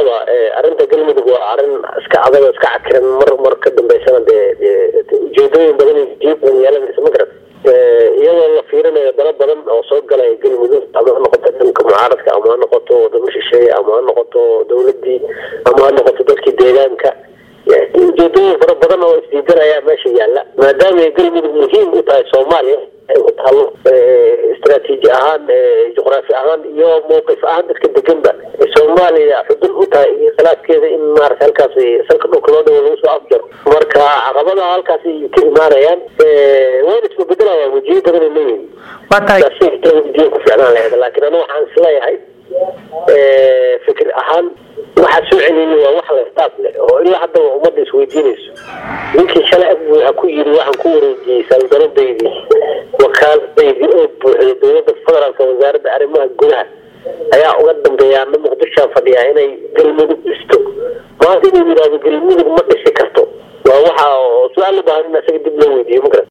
sideedaba arrinta galmudug waa arrin iska adag iska cakiran mar mar ka dambeysana dee ujeedooyin badan jiiban yeelanaysa ma garat iyadoo la fiirinayo dalo badan oo soo galaya galmudug ama ha noqoto dhanka mucaaradka ama ha noqoto wadamo shisheeye ama ha noqoto dawladii ama ha noqoto dadkii deegaanka ujeedooyin fara badan oo isdiidanaya meesha yaalla maadaama galmudug muhiim u tahay soomaaliya ay u taalo istraatiiji ahaan juqraafi ahaan iyo mawqif ahaan dadka deganba soomaaliya xudun u tahay iyo khilaafkeeda in maarata halkaas salka dhulka loo dhawo lagu soo afjaro marka caqabadaha halkaas ay ka imaanayaan wayna isbabedelayaan wajiyo badan ay leeyihin wajiyo ku ficnaan lahayd laakiin anu waxaan isleeyahay fikir ahaan waxaa soo celiyay waa wax la staaf leh oo ilaa haddaba ummadda isweydiinayso ninkii shalay agbuuxa ku yiri waxaan ku wareejiyey saldaradeydii wakaaladaydii oo buuxday dowladda federaalka wasaaradda arrimaha gudaha ayaa uga dambeeya ana muqdishoa fadhiyaa inay galmudug dhisto maanta inuu yidhahdo galmudug ma dhisi karto waa waxa su-aal u baahan in isaga dib loo weydiiyo ma garat